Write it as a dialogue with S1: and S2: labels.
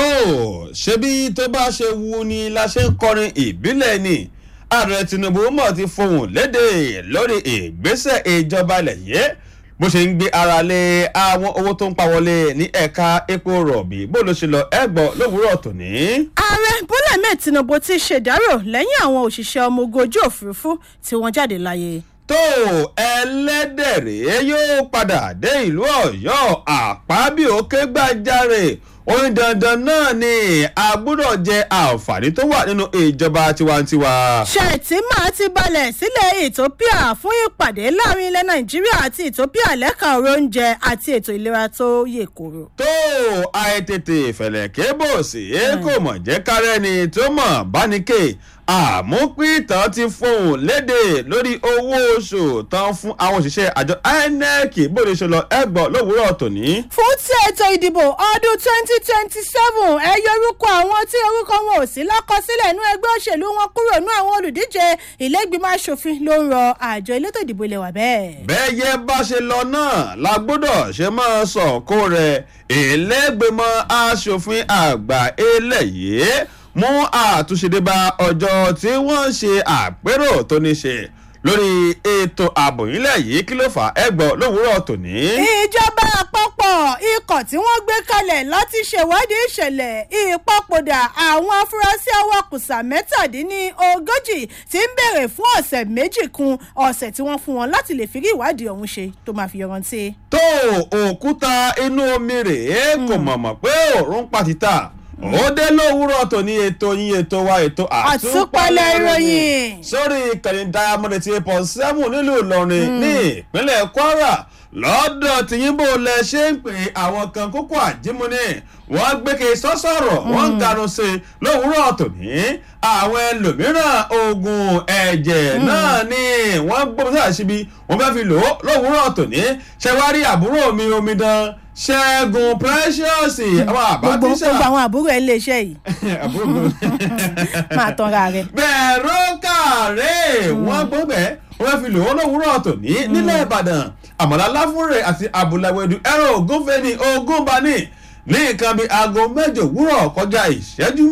S1: ṣebí tó bá ṣe wu ni la ṣe ń kọrin ìbílẹ̀ ni ààrẹ tinubu mọ̀ ti fohùn léde lórí ìgbésẹ̀ ìjọba ilẹ̀ yìí bó ṣe ń gbé ara lé àwọn owó tó ń pa wọlé ní ẹ̀ka epo rọ̀bì bó ló ṣe lọ ẹ̀gbọ́n lówùúrọ̀ tòní.
S2: ààrẹ bọ́lá ahmed tinubu ti ṣèdárò lẹ́yìn àwọn òṣìṣẹ́ ọmọ ogun ojú òfurufú tí wọ́n jáde láyé
S1: tó ẹlẹ́dẹ̀rẹ́ yóò padà dé ìlú ọ̀yọ́ àpábí òkè gbàjáre orin dandan náà ni a gbúdọ̀ jẹ àǹfààní tó wà nínú ìjọba tiwantiwa.
S2: ṣètìmá ti balẹ̀ sílẹ̀ ethiopia fún ìpàdé láàrin ilẹ̀ nàìjíríà àti ethiopia lẹ́ka ọ̀rọ̀ oúnjẹ àti ètò ìlera tó yè kóró.
S1: tó àìtètè fẹ̀lẹ̀kẹ́ bò sí kò mọ̀ jẹ́ kárẹ́ni tó mọ̀ bánikè àmúpìtàn ti fohùn léde lórí owó oṣù tán fún àwọn òṣìṣẹ́ àjọ inec bóde ṣe lọ ẹgbọ́n lówùúrọ̀ tòní.
S2: fún tí ètò ìdìbò ọdún twenty twenty seven ẹ yọrúkọ àwọn tí orúkọ wọn ò sí lákọsílẹ̀ inú ẹgbẹ́ òṣèlú wọn kúrò nú àwọn olùdíje ìlẹ́gbìmọ̀ asòfin ló ń rọ àjọ elétò ìdìbò ilẹ̀ wà bẹ́ẹ̀.
S1: bẹ́ẹ̀ yẹ bá ṣe lọ náà la gbọ́dọ̀ ṣe máa sọ̀kò rẹ̀ ìlẹ́gbìmọ̀ asòfin àgbà eléyìí mú àtúnṣe dé bá ọjọ́ tí wọ́n ṣe àpérò tó ní ṣe lórí ètò ààbò nílẹ̀ yìí kí ló fà á ẹgbọ́n lówùúrọ̀ tòní.
S2: ìjọba àpapọ̀ ikọ̀ tí wọ́n gbé kalẹ̀ láti ṣèwádìí ìṣẹ̀lẹ̀ ìpapòdà àwọn afurasí awakùsà mẹ́tàdínlógójì tí ń béèrè fún ọ̀sẹ̀ méjì kún ọ̀sẹ̀ tí wọ́n fún wọn láti lè fi rí ìwádìí ọ̀hún ṣe tó máa fi yọrantí.
S1: tó òkúta inú omi rèé kò mọ̀mọ̀ pé òórùn pàtìtà ó dé lówùúrọ̀ tó ní ètò yín ètò wa ètò
S2: àtúpalẹ̀ ìròyìn.
S1: sórí ìkànnì diamond eighty eight point seven nílùú ìlọrin ní ìpínlẹ̀ kwara lọ́dọ̀ tìyìnbó lẹ ṣe ń pè àwọn kan kókó àjímúni wọ́n gbéke sọ́sọ̀rọ̀ wọ́n ń ganu sí i lówùúrọ̀ tòní àwọn ẹlòmíràn oògùn ẹ̀jẹ̀ náà ni wọ́n gbọ́dọ̀ sáà síbi wọ́n fẹ́ fi lò ó lówùúrọ̀ tòní ṣẹ́wárí àbúrò mi omidan ṣẹ́gun precious àwọn àbátíṣà
S2: gbogbo àwọn àbúrò ẹ̀ lè ṣe yìí
S1: àbúrò mi
S2: máa tanra rẹ.
S1: bẹ̀rù kàrẹ́ wọ́n gbọ́ bẹ́ẹ̀ wọ́n fi lò ó lówùúrọ̀ tòní nílẹ̀ ìbàdàn àmàlà láfúrè àti abúláwẹ̀dù ẹ̀rọ ògúnfẹ́ ní ogúnbani ní nǹkan bíi aago mẹ́jọ òwúrọ̀ kọjá ìṣẹ́jú